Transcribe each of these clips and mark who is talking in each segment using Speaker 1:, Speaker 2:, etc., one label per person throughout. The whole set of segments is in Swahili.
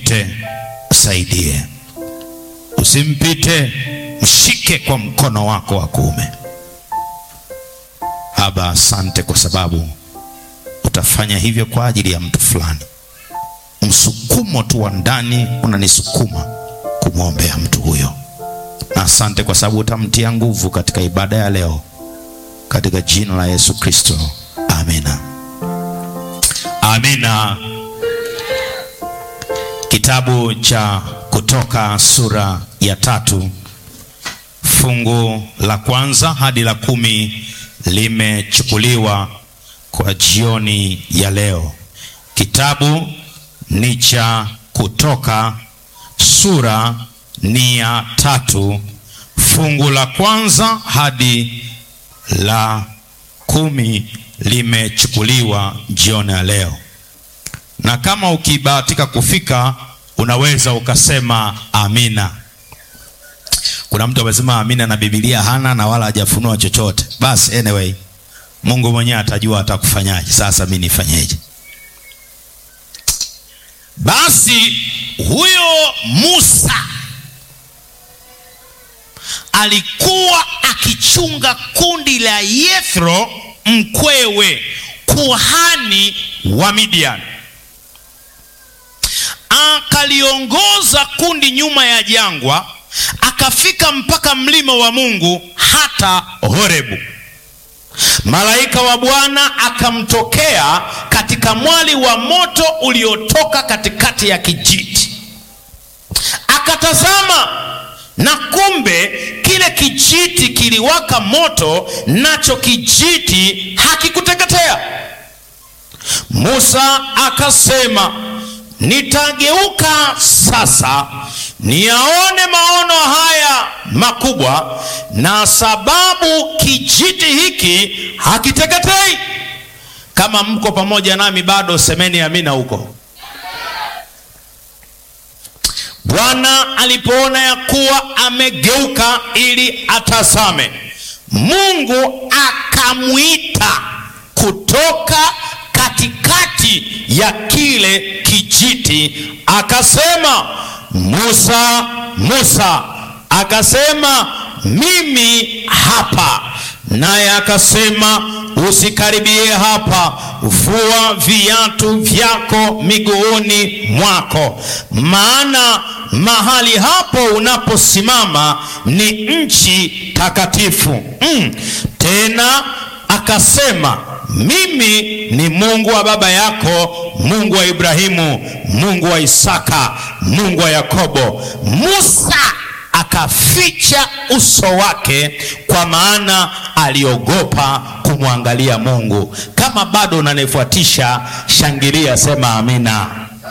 Speaker 1: usimpite, msaidie. Usimpite, mshike kwa mkono wako wa kuume. Baba, asante kwa sababu utafanya hivyo kwa ajili ya mtu fulani. Msukumo tu wa ndani unanisukuma kumwombea mtu huyo, na asante kwa sababu utamtia nguvu katika ibada ya leo, katika jina la Yesu Kristo, amina. Amina. Kitabu cha Kutoka sura ya tatu fungu la kwanza hadi la kumi limechukuliwa kwa jioni ya leo. Kitabu ni cha Kutoka sura ni ya tatu fungu la kwanza hadi la kumi limechukuliwa jioni ya leo, na kama ukibahatika kufika unaweza ukasema amina. Kuna mtu amesema amina na Biblia hana na wala hajafunua chochote. Basi anyway, Mungu mwenyewe atajua atakufanyaje. Sasa mimi nifanyeje? Basi huyo Musa alikuwa akichunga kundi la Yethro mkwewe kuhani wa Midian. Akaliongoza kundi nyuma ya jangwa, akafika mpaka mlima wa Mungu hata Horebu. Malaika wa Bwana akamtokea katika mwali wa moto uliotoka katikati ya kijiti. Akatazama, na kumbe kile kijiti kiliwaka moto, nacho kijiti hakikuteketea. Musa akasema, nitageuka sasa niyaone maono haya makubwa, na sababu kijiti hiki hakiteketei. Kama mko pamoja nami bado, semeni amina huko. Bwana alipoona ya kuwa amegeuka ili atazame, Mungu akamwita kutoka katikati ya kile kijiti, akasema, Musa, Musa. Akasema, mimi hapa. Naye akasema, usikaribie hapa, vua viatu vyako miguuni mwako, maana mahali hapo unaposimama ni nchi takatifu. Mm. Tena akasema mimi ni Mungu wa baba yako, Mungu wa Ibrahimu, Mungu wa Isaka, Mungu wa Yakobo. Musa akaficha uso wake, kwa maana aliogopa kumwangalia Mungu. Kama bado unanifuatisha, shangilia, sema amina.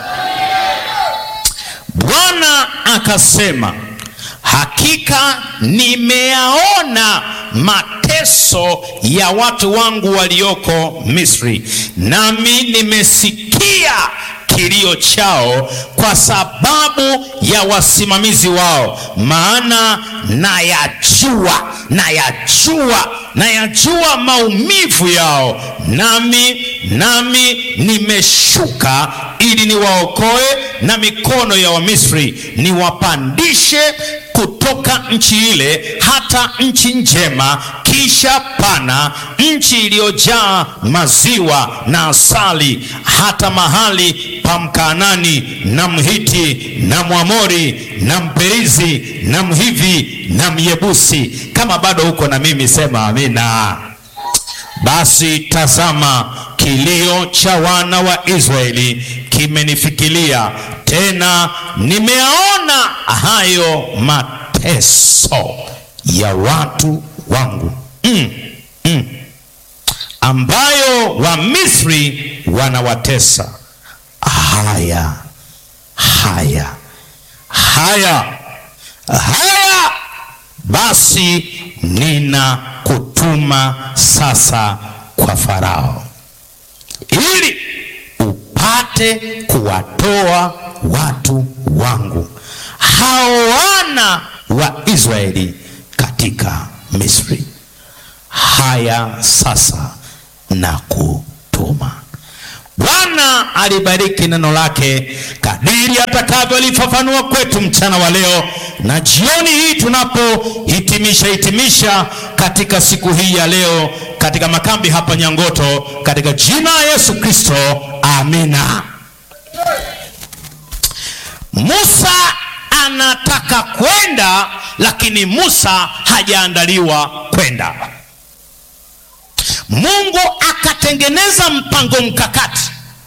Speaker 1: Bwana akasema, hakika nimeyaona mateso ya watu wangu walioko Misri, nami nimesikia kilio chao kwa sababu ya wasimamizi wao, maana nayajua, nayajua, nayajua maumivu yao, nami nami nimeshuka ili niwaokoe na mikono ya Wamisri, niwapandishe kutoka nchi ile hata nchi njema, kisha pana nchi iliyojaa maziwa na asali, hata mahali pa Mkaanani na Mhiti na Mwamori na Mperizi na Mhivi na Myebusi. Kama bado huko na mimi sema amina. Basi tazama, kilio cha wana wa Israeli kimenifikilia, tena nimeyaona hayo mateso ya watu wangu mm, mm, ambayo Wamisri wanawatesa. Haya, haya, haya, haya, basi ninakutuma sasa kwa Farao ili upate kuwatoa watu wangu hao wana wa Israeli katika Misri. Haya sasa na kutuma. Bwana alibariki neno lake kadiri atakavyolifafanua kwetu mchana wa leo na jioni hii tunapohitimisha hitimisha katika siku hii ya leo katika makambi hapa Nyangoto, katika jina la Yesu Kristo, amina. Musa anataka kwenda, lakini Musa hajaandaliwa kwenda. Mungu akatengeneza mpango mkakati,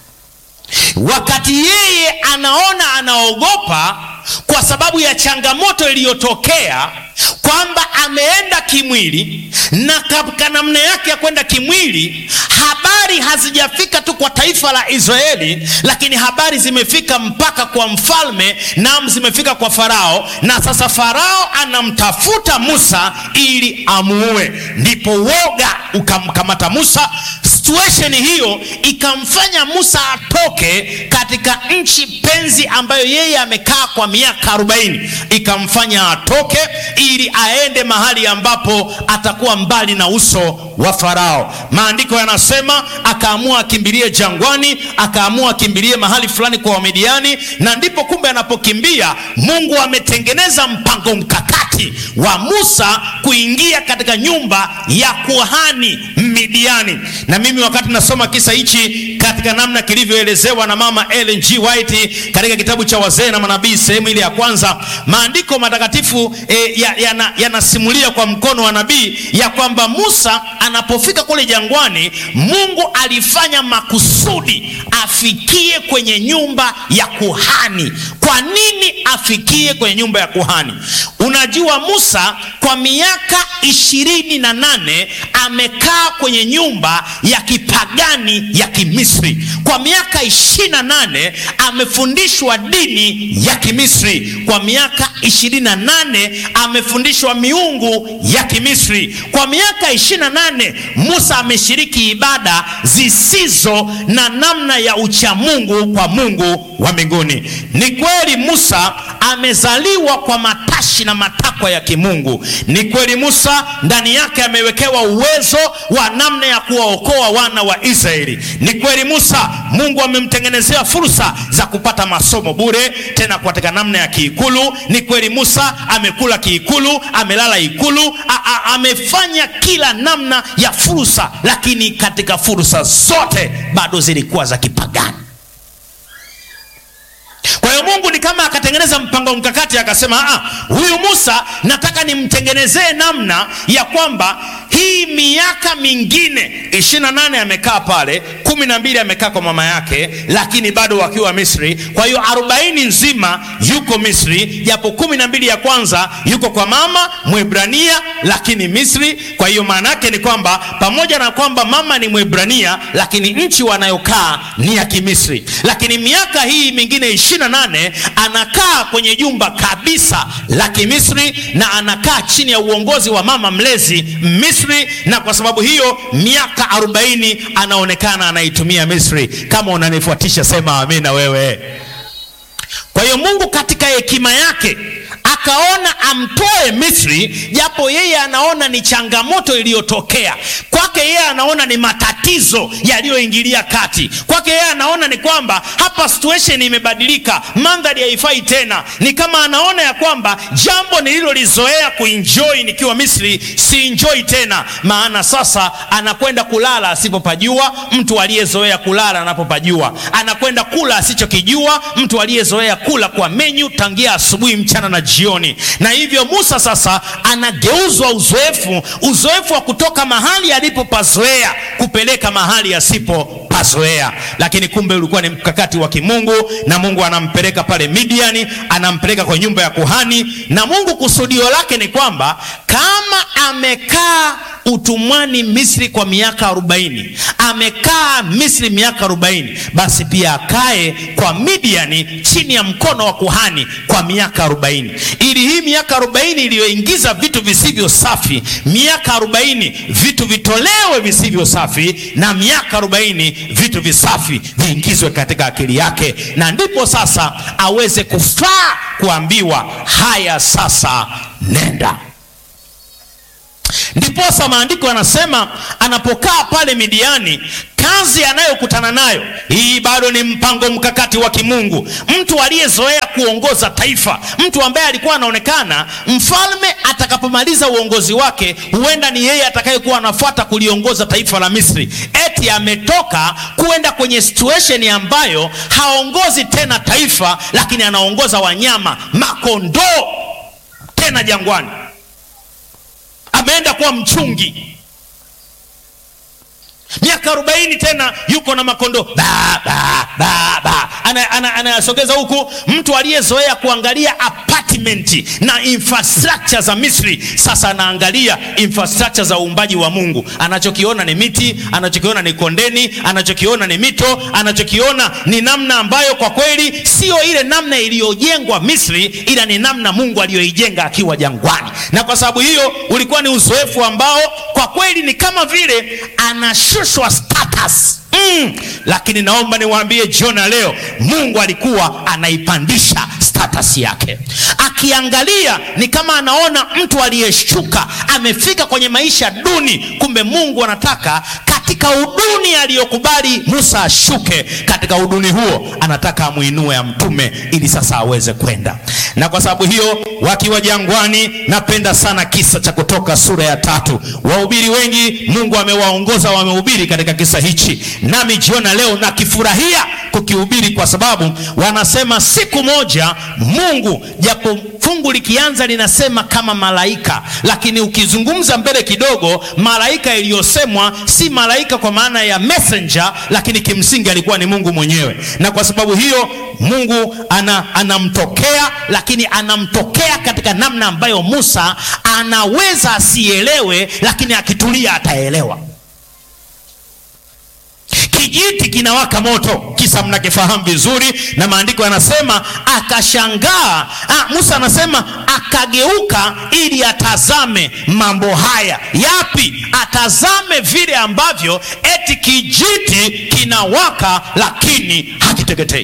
Speaker 1: wakati yeye anaona anaogopa kwa sababu ya changamoto iliyotokea kwamba ameenda kimwili na katika namna yake ya kwenda kimwili, habari hazijafika tu kwa taifa la Israeli, lakini habari zimefika mpaka kwa mfalme, naam, zimefika kwa Farao, na sasa Farao anamtafuta Musa ili amuue. Ndipo woga ukamkamata Musa. Situation hiyo ikamfanya Musa atoke katika nchi penzi ambayo yeye amekaa kwa miaka arobaini, ikamfanya atoke ili aende mahali ambapo atakuwa mbali na uso wa Farao. Maandiko yanasema akaamua akimbilie jangwani, akaamua akimbilie mahali fulani kwa Wamidiani, na ndipo kumbe anapokimbia, Mungu ametengeneza mpango mkakati wa Musa kuingia katika nyumba ya kuhani Midiani. Na mimi wakati nasoma kisa hichi katika namna kilivyoelezewa na mama Ellen G. White katika kitabu cha wazee na manabii sehemu ile ya kwanza, maandiko matakatifu e, yanasimulia ya, ya kwa mkono wa nabii ya kwamba Musa anapofika kule jangwani, Mungu alifanya makusudi afikie kwenye nyumba ya kuhani. Kwa nini afikie kwenye nyumba ya kuhani? Unajua, Musa kwa miaka ishirini na nane amekaa kwenye nyumba ya kipagani ya Kimisri. Kwa miaka ishirini na nane amefundishwa dini ya Kimisri. Kwa miaka ishirini na nane amefundishwa miungu ya Kimisri. Kwa miaka ishirini na nane Musa ameshiriki ibada zisizo na namna ya uchamungu kwa Mungu wa mbinguni. Ni kweli Musa amezaliwa kwa matashi na matakwa ya kimungu. Ni kweli Musa ndani yake amewekewa uwezo wa namna ya kuwaokoa wana wa Israeli. Ni kweli Musa, Mungu amemtengenezea fursa za kupata masomo bure, tena katika namna ya kiikulu. Ni kweli Musa amekula kiikulu, amelala ikulu, a -a amefanya kila namna ya fursa, lakini katika fursa zote bado zilikuwa za kipagani. Kwa hiyo Mungu ni kama akatengeneza mpango mkakati, akasema ah, huyu Musa nataka nimtengenezee namna ya kwamba hii miaka mingine ishirini na nane amekaa pale, kumi na mbili amekaa kwa mama yake, lakini bado wakiwa Misri. Kwa hiyo arobaini nzima yuko Misri, japo kumi na mbili ya kwanza yuko kwa mama Mwebrania, lakini Misri. Kwa hiyo maana yake ni kwamba pamoja na kwamba mama ni Mwebrania, lakini nchi wanayokaa ni ya Kimisri. Lakini miaka hii mingine ishirini na nane anakaa kwenye jumba kabisa la Kimisri na anakaa chini ya uongozi wa mama mlezi Misri, na kwa sababu hiyo miaka arobaini anaonekana anaitumia Misri. Kama unanifuatisha sema amina wewe. Kwa hiyo Mungu katika hekima yake akaona amtoe Misri, japo yeye anaona ni changamoto iliyotokea kwake. Yeye anaona ni matatizo yaliyoingilia kati kwake. Yeye anaona ni kwamba hapa situation imebadilika, mandhari haifai tena. Ni kama anaona ya kwamba jambo nililolizoea kuenjoy nikiwa Misri si enjoy tena, maana sasa anakwenda kulala asipopajua, mtu aliyezoea kulala anapopajua, anakwenda kula asichokijua, mtu aliyezoea kula kwa menyu tangia asubuhi, mchana na jioni. Na hivyo Musa sasa anageuzwa uzoefu, uzoefu wa kutoka mahali alipopazoea kupeleka mahali asipopazoea. Lakini kumbe ulikuwa ni mkakati wa kimungu, na Mungu anampeleka pale Midiani, anampeleka kwa nyumba ya kuhani, na Mungu kusudio lake ni kwamba kama amekaa utumwani Misri kwa miaka arobaini, amekaa Misri miaka arobaini, basi pia akae kwa Midiani chini ya mkono wa kuhani kwa miaka arobaini, ili hii miaka arobaini iliyoingiza vitu visivyo safi, miaka arobaini vitu vitolewe visivyo safi, na miaka arobaini vitu visafi viingizwe katika akili yake, na ndipo sasa aweze kufaa kuambiwa haya, sasa nenda. Ndiposa maandiko yanasema anapokaa pale Midiani, kazi anayokutana nayo hii bado ni mpango mkakati wa kimungu. Mtu aliyezoea kuongoza taifa, mtu ambaye alikuwa anaonekana mfalme atakapomaliza uongozi wake, huenda ni yeye atakayekuwa anafuata kuliongoza taifa la Misri, eti ametoka kuenda kwenye situation ambayo haongozi tena taifa, lakini anaongoza wanyama, makondoo, tena jangwani. Ameenda kuwa mchungi miaka arobaini tena yuko na makondoo ba, ba, ba, ba. Anayasogeza ana, ana huku. Mtu aliyezoea kuangalia apartment na infrastructure za Misri sasa anaangalia infrastructure za uumbaji wa Mungu. Anachokiona ni miti, anachokiona ni kondeni, anachokiona ni mito, anachokiona ni namna ambayo kwa kweli sio ile namna iliyojengwa Misri, ila ni namna Mungu aliyoijenga akiwa jangwani. Na kwa sababu hiyo ulikuwa ni uzoefu ambao kwa kweli ni kama vile anashushwa status. Mm, lakini naomba niwaambie jioni leo Mungu alikuwa anaipandisha status yake. Akiangalia ni kama anaona mtu aliyeshuka amefika kwenye maisha duni, kumbe Mungu anataka katika uduni aliyokubali Musa ashuke, katika uduni huo anataka amuinue amtume ili sasa aweze kwenda. Na kwa sababu hiyo wakiwa jangwani, napenda sana kisa cha Kutoka sura ya tatu. Wahubiri wengi Mungu amewaongoza wamehubiri katika kisa hichi, nami jiona leo nakifurahia kukihubiri kwa sababu wanasema siku moja Mungu, japo fungu likianza linasema kama malaika, lakini ukizungumza mbele kidogo, malaika iliyosemwa si malaika kwa maana ya messenger, lakini kimsingi alikuwa ni Mungu mwenyewe. Na kwa sababu hiyo Mungu ana, anamtokea, lakini anamtokea katika namna ambayo Musa anaweza asielewe, lakini akitulia ataelewa. Kijiti kinawaka moto, kisa mnakifahamu vizuri, na maandiko yanasema akashangaa. Ah, Musa anasema akageuka ili atazame mambo haya. Yapi? Atazame vile ambavyo eti kijiti kinawaka lakini hakiteketei.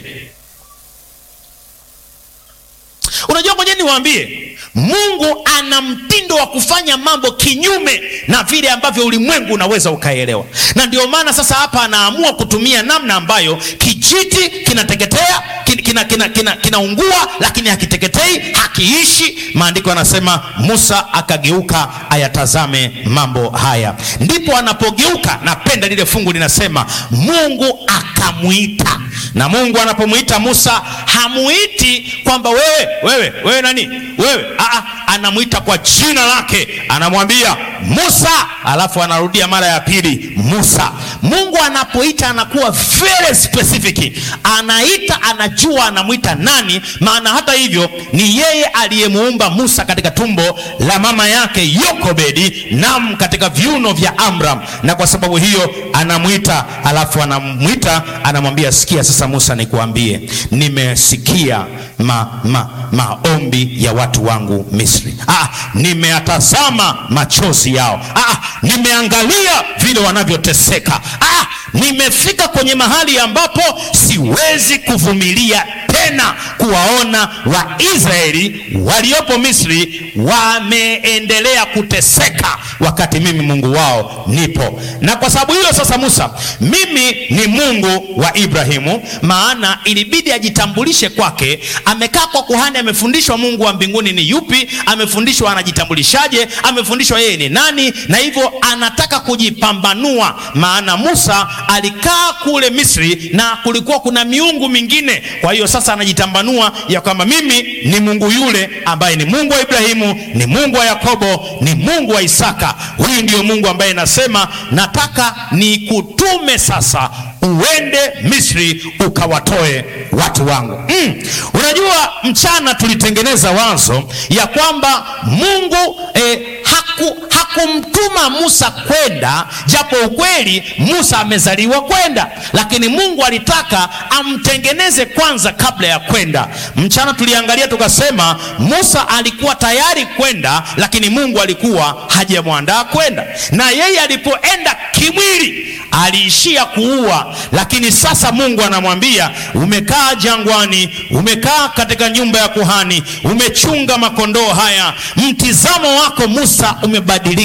Speaker 1: Unajua, ngoja niwaambie, Mungu ana mtindo wa kufanya mambo kinyume na vile ambavyo ulimwengu unaweza ukaelewa, na ndio maana sasa hapa anaamua kutumia namna ambayo kijiti kinateketea, kinaungua, kina, kina, kina lakini hakiteketei, hakiishi. Maandiko yanasema Musa akageuka ayatazame mambo haya, ndipo anapogeuka. Napenda lile fungu linasema Mungu akamwita, na Mungu anapomwita Musa hamuiti kwamba wewe wewe wewe nani wewe, aa, anamwita kwa jina lake, anamwambia Musa, alafu anarudia mara ya pili Musa. Mungu anapoita anakuwa very specific, anaita, anajua anamwita nani, maana hata hivyo ni yeye aliyemuumba Musa katika tumbo la mama yake Yokobedi, nam katika viuno vya Amram, na kwa sababu hiyo anamwita, alafu anamwita, anamwambia sikia sasa Musa, nikuambie nimesikia ma, ma, maombi ya watu wangu Misri. Ah, nimeyatazama machozi yao. Ah, nimeangalia vile wanavyoteseka. Ah, nimefika kwenye mahali ambapo siwezi kuvumilia tena kuwaona Waisraeli waliopo Misri wameendelea kuteseka wakati mimi Mungu wao nipo. Na kwa sababu hiyo sasa, Musa, mimi ni Mungu wa Ibrahimu, maana ilibidi ajitambulishe kwake. Amekaa kwa kuhani, amefundishwa Mungu wa mbinguni ni yupi, amefundishwa anajitambulishaje, amefundishwa yeye ni nani, na hivyo anataka kujipambanua, maana Musa alikaa kule Misri na kulikuwa kuna miungu mingine. Kwa hiyo sasa anajitambanua ya kwamba mimi ni Mungu yule ambaye ni Mungu wa Ibrahimu, ni Mungu wa Yakobo, ni Mungu wa Isaka. Huyu ndio Mungu ambaye nasema nataka nikutume sasa uende Misri ukawatoe watu wangu. Mm. Unajua, mchana tulitengeneza wazo ya kwamba Mungu eh, haku, hakumtuma Musa kwenda, japo ukweli Musa amezaliwa kwenda, lakini Mungu alitaka amtengeneze kwanza kabla ya kwenda. Mchana tuliangalia tukasema Musa alikuwa tayari kwenda, lakini Mungu alikuwa hajamwandaa kwenda, na yeye alipoenda kimwili aliishia kuua, lakini sasa Mungu anamwambia umekaa jangwani, umekaa katika nyumba ya kuhani, umechunga makondoo haya, mtizamo wako Musa umebadilika.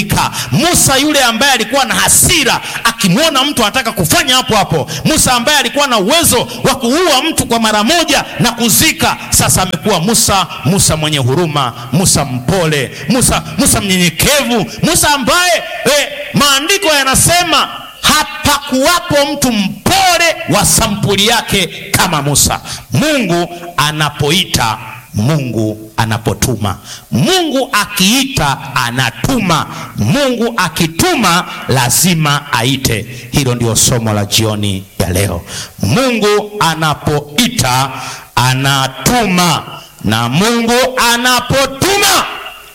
Speaker 1: alibadilika. Musa yule ambaye alikuwa na hasira, akimwona mtu anataka kufanya hapo hapo. Musa ambaye alikuwa na uwezo wa kuua mtu kwa mara moja na kuzika, sasa amekuwa Musa, Musa mwenye huruma, Musa mpole, Musa, Musa mnyenyekevu, Musa ambaye eh, maandiko yanasema hapakuwapo mtu mpole wa sampuli yake kama Musa. Mungu anapoita, Mungu anapotuma. Mungu akiita anatuma. Mungu akituma lazima aite. Hilo ndio somo la jioni ya leo. Mungu anapoita anatuma, na Mungu anapotuma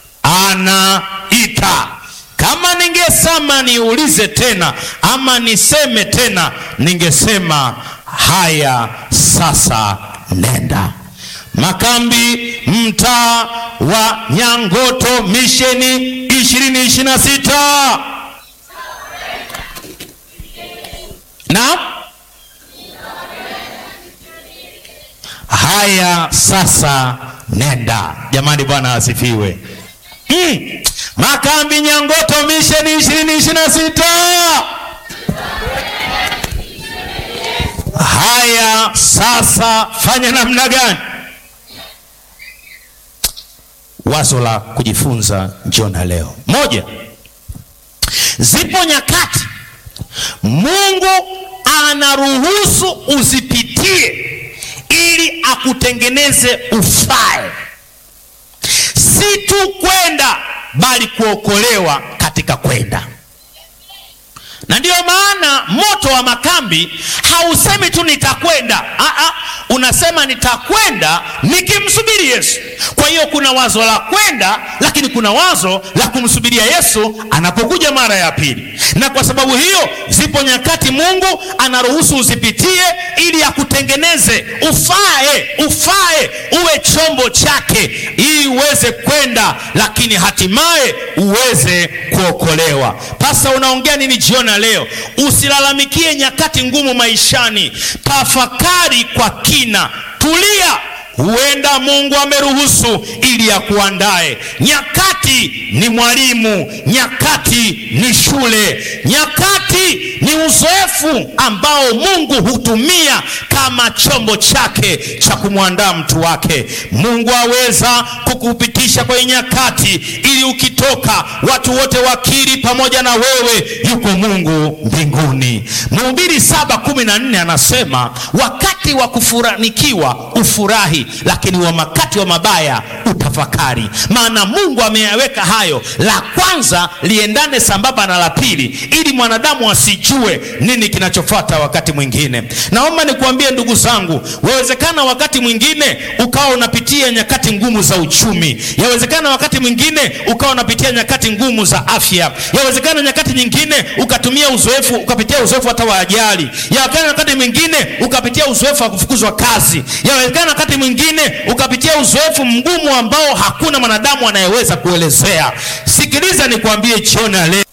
Speaker 1: anaita. Kama ningesema niulize tena ama niseme tena, ningesema haya sasa, nenda Makambi, mtaa wa Nyangoto, misheni ishirini ishirini na sita. Naam, haya sasa, nenda. Jamani, Bwana asifiwe. Mm. Makambi Nyangoto misheni ishirini ishirini na sita. Haya sasa, fanya namna gani? Wazo la kujifunza jioni leo, moja, zipo nyakati Mungu anaruhusu uzipitie ili akutengeneze ufae si tu kwenda bali kuokolewa katika kwenda. Na ndiyo maana moto wa makambi hausemi tu nitakwenda, aa, unasema nitakwenda nikimsubiri Yesu. Kwa hiyo kuna wazo la kwenda, lakini kuna wazo la kumsubiria Yesu anapokuja mara ya pili. Na kwa sababu hiyo, zipo nyakati Mungu anaruhusu uzipitie ili akutengeneze ufae, ufae uwe chombo chake, ili uweze kwenda, lakini hatimaye uweze kuokolewa. Pasa, unaongea nini jioni leo? Usilalamikie nyakati ngumu maishani, tafakari kwa kina, tulia. Huenda Mungu ameruhusu ili akuandae. Nyakati ni mwalimu, nyakati ni shule, nyakati ni uzoefu ambao Mungu hutumia kama chombo chake cha kumwandaa mtu wake. Mungu aweza kukupitisha kwenye nyakati ili ukitoka watu wote wakiri pamoja na wewe yuko Mungu mbinguni. Mhubiri saba kumi na nne anasema wakati wa kufuranikiwa ufurahi lakini wakati wa mabaya utafakari. Maana Mungu ameyaweka hayo, la kwanza liendane sambamba na la pili, ili mwanadamu asijue nini kinachofuata wakati mwingine. Naomba nikuambie ndugu zangu, wawezekana wakati mwingine ukawa unapitia nyakati ngumu za uchumi, yawezekana wakati mwingine ukawa unapitia nyakati ngumu za afya, yawezekana nyakati nyingine ukatumia uzoefu, ukapitia uzoefu hata wa ajali, yawezekana wakati mwingine ukapitia uzoefu wa kufukuzwa kazi, yawezekana wakati mwingine ukapitia uzoefu mgumu ambao hakuna mwanadamu anayeweza kuelezea. Sikiliza nikwambie jioni ya leo